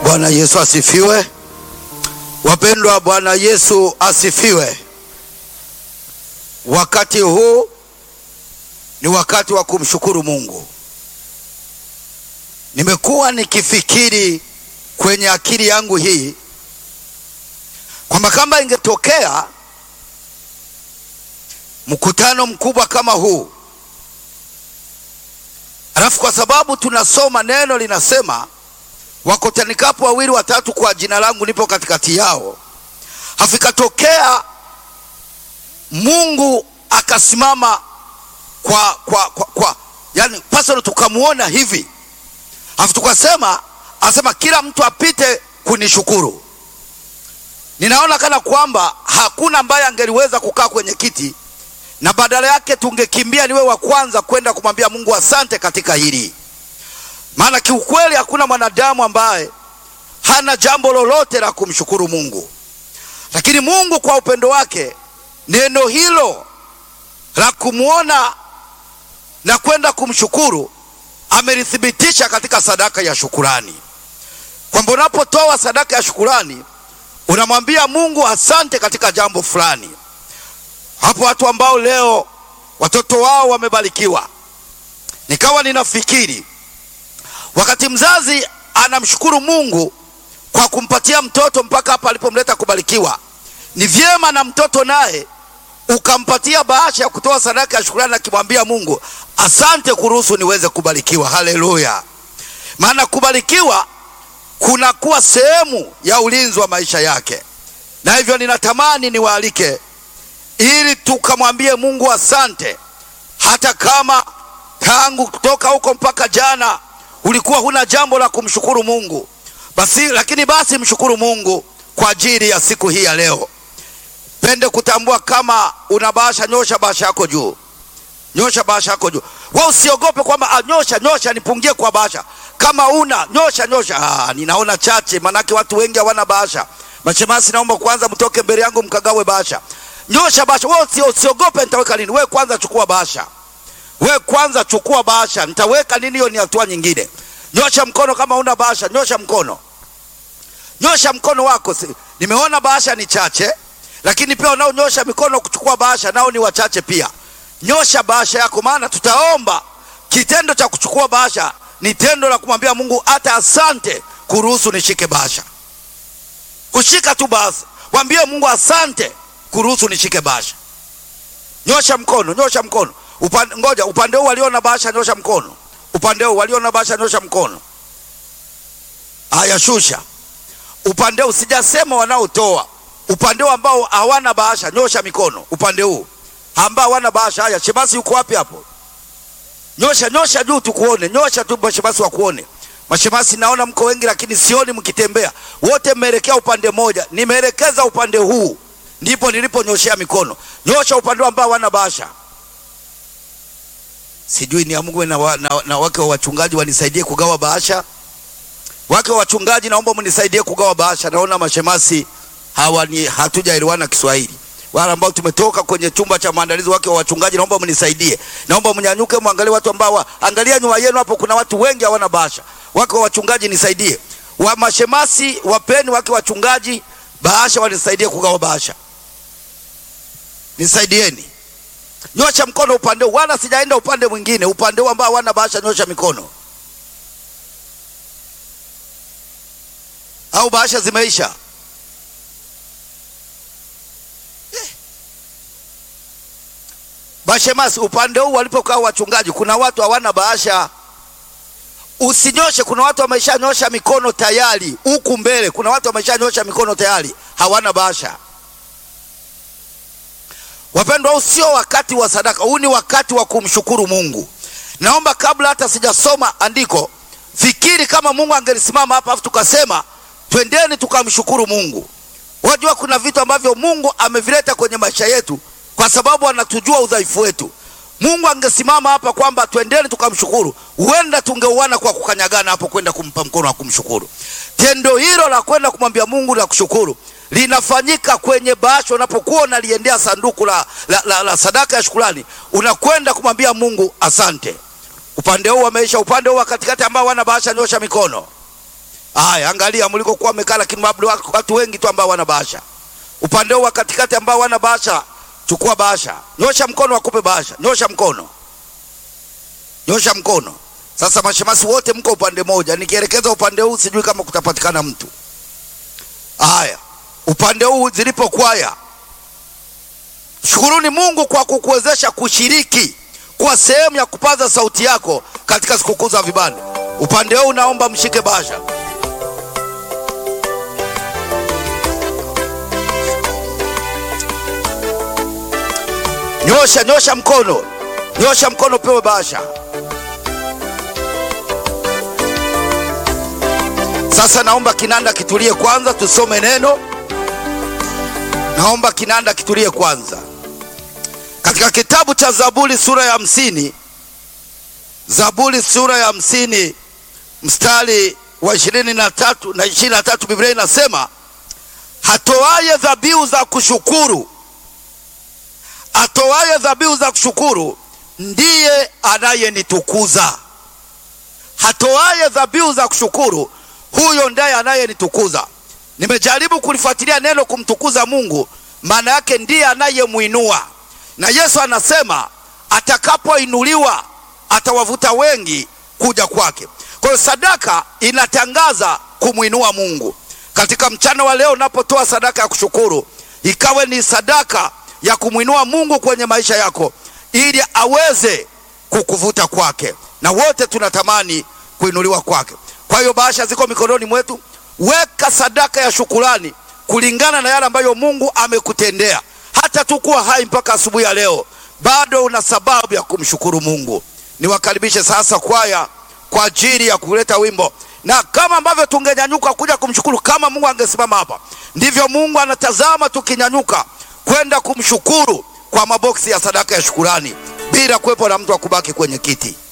Bwana Yesu asifiwe. Wapendwa, Bwana Yesu asifiwe. Wakati huu ni wakati wa kumshukuru Mungu. Nimekuwa nikifikiri kwenye akili yangu hii kwamba kama ingetokea mkutano mkubwa kama huu, alafu kwa sababu tunasoma neno linasema wakutanikapo wawili watatu kwa jina langu nipo katikati yao, hafikatokea Mungu akasimama kwa, kwa, kwa, kwa yani pasalo tukamwona hivi, alafu tukasema asema kila mtu apite kunishukuru. Ninaona kana kwamba hakuna ambaye angeliweza kukaa kwenye kiti na badala yake tungekimbia niwe wa kwanza kwenda kumwambia Mungu asante katika hili maana kiukweli hakuna mwanadamu ambaye hana jambo lolote la kumshukuru Mungu, lakini Mungu kwa upendo wake neno hilo la kumwona na kwenda kumshukuru amelithibitisha katika sadaka ya shukurani, kwamba unapotoa sadaka ya shukurani unamwambia Mungu asante katika jambo fulani. Hapo watu ambao leo watoto wao wamebarikiwa, nikawa ninafikiri wakati mzazi anamshukuru Mungu kwa kumpatia mtoto mpaka hapa alipomleta kubarikiwa, ni vyema na mtoto naye ukampatia bahasha ya kutoa sadaka ya shukrani, akimwambia Mungu asante kuruhusu niweze kubarikiwa. Haleluya! Maana kubarikiwa kunakuwa sehemu ya ulinzi wa maisha yake, na hivyo ninatamani niwaalike ili tukamwambie Mungu asante, hata kama tangu kutoka huko mpaka jana ulikuwa huna jambo la kumshukuru Mungu basi, lakini basi mshukuru Mungu kwa ajili ya siku hii ya leo. Pende kutambua kama una bahasha, nyosha bahasha yako juu, nyosha bahasha yako juu. Wewe usiogope kwamba anyosha nyosha nipungie kwa bahasha. Kama una nyosha nyosha. Ah, ninaona chache, manake watu wengi hawana bahasha. Mashemasi, naomba kwanza mtoke mbele yangu mkagawe bahasha. Nyosha bahasha. Wewe usiogope, nitaweka nini? Wewe kwanza chukua bahasha we kwanza chukua bahasha, nitaweka nini? Hiyo ni hatua nyingine. Nyosha mkono kama una bahasha, nyosha mkono, nyosha mkono wako. Nimeona bahasha ni chache, lakini pia wanaonyosha mikono kuchukua bahasha nao ni wachache pia. Nyosha bahasha yako, maana tutaomba. Kitendo cha kuchukua bahasha ni tendo la kumwambia Mungu hata asante kuruhusu nishike bahasha. Kushika tu bahasha, mwambie Mungu asante kuruhusu nishike bahasha. Nyosha mkono, nyosha mkono. Upande, ngoja upande huu walio na bahasha nyosha mkono. Upande huu walio na bahasha nyosha mkono. Haya, shusha. Upande huu sijasema wanaotoa. Upande huu ambao hawana bahasha nyosha mikono. Upande huu ambao hawana bahasha. Haya, shemasi yuko wapi hapo? Nyosha, nyosha juu tukuone. Nyosha tu mashemasi wakuone. Mashemasi naona mko wengi, lakini sioni mkitembea. Wote mmeelekea upande mmoja. Nimeelekeza upande huu, ndipo niliponyoshea mikono. Nyosha upande ambao hawana bahasha. Sijui niamue na, wa, na, na wake wa wachungaji wanisaidie kugawa bahasha. Wake wa wachungaji, naomba mnisaidie kugawa bahasha. Naona mashemasi hawa ni hatujaelewana Kiswahili. Wale ambao tumetoka kwenye chumba cha maandalizi, wake wa wachungaji, naomba mnisaidie. Naomba mnyanyuke, mwangalie watu ambao, angalia nyuma yenu hapo, kuna watu wengi hawana bahasha. Wake wa wachungaji, nisaidie. Wa mashemasi, wapeni wake wa wachungaji bahasha, wanisaidie kugawa bahasha. Nisaidieni. Nyosha mkono upande huu, wala sijaenda upande mwingine. Upande huu ambao wana bahasha, nyosha mikono. Au bahasha zimeisha? Eh. Bashemasi, upande huu walipokaa wachungaji, kuna watu hawana bahasha. Usinyoshe, kuna watu wameshanyosha mikono tayari. Huku mbele kuna watu wameshanyosha mikono tayari, hawana bahasha. Wapendwa, huu sio wakati wa sadaka, huu ni wakati wa kumshukuru Mungu. Naomba kabla hata sijasoma andiko, fikiri kama Mungu angelisimama hapa afu tukasema twendeni tukamshukuru Mungu. Wajua kuna vitu ambavyo Mungu amevileta kwenye maisha yetu kwa sababu anatujua udhaifu wetu. Mungu angesimama hapa kwamba twendeni tukamshukuru, huenda tungeuana kwa kukanyagana hapo kwenda kumpa mkono wa kumshukuru. Tendo hilo la kwenda kumwambia Mungu la kushukuru linafanyika kwenye bahasha. Unapokuwa unaliendea sanduku la, la, la, la sadaka ya shukrani, unakwenda kumwambia Mungu asante. Upande huu wameisha, upande huu wa katikati ambao wana bahasha, nyosha mikono. Haya, angalia mlikokuwa mmekaa, lakini labda watu wengi tu ambao wana bahasha. Upande huu wa katikati ambao wana bahasha, chukua bahasha, nyosha mkono, wakupe bahasha. Nyosha mkono, nyosha mkono. Sasa mashemasi wote mko upande moja, nikielekeza upande huu sijui kama kutapatikana mtu. Haya, upande huu zilipo kwaya, shukuruni Mungu kwa kukuwezesha kushiriki kuwa sehemu ya kupaza sauti yako katika sikukuu za vibanda. Upande huu naomba mshike bahasha. Nyosha, nyosha mkono, nyosha mkono, pewe bahasha. Sasa naomba kinanda kitulie kwanza, tusome neno. Naomba kinanda kitulie kwanza, katika kitabu cha Zaburi sura ya hamsini, Zaburi sura ya hamsini mstari wa ishirini na tatu na ishirini na tatu Biblia inasema hatoaye dhabihu za kushukuru, atoaye dhabihu za kushukuru ndiye anayenitukuza. Hatoaye dhabihu za kushukuru huyo ndiye anayenitukuza. Nimejaribu kulifuatilia neno kumtukuza Mungu, maana yake ndiye anayemwinua, na Yesu anasema atakapoinuliwa atawavuta wengi kuja kwake. Kwa hiyo sadaka inatangaza kumwinua Mungu. Katika mchana wa leo, unapotoa sadaka ya kushukuru, ikawe ni sadaka ya kumwinua Mungu kwenye maisha yako, ili aweze kukuvuta kwake, na wote tunatamani kuinuliwa kwake. Kwa hiyo bahasha ziko mikononi mwetu. Weka sadaka ya shukurani kulingana na yale ambayo Mungu amekutendea. Hata tu kuwa hai mpaka asubuhi ya leo, bado una sababu ya kumshukuru Mungu. Niwakaribishe sasa kwaya kwa ajili ya kuleta wimbo, na kama ambavyo tungenyanyuka kuja kumshukuru, kama Mungu angesimama hapa, ndivyo Mungu anatazama tukinyanyuka kwenda kumshukuru kwa maboksi ya sadaka ya shukurani, bila kuwepo na mtu wa kubaki kwenye kiti.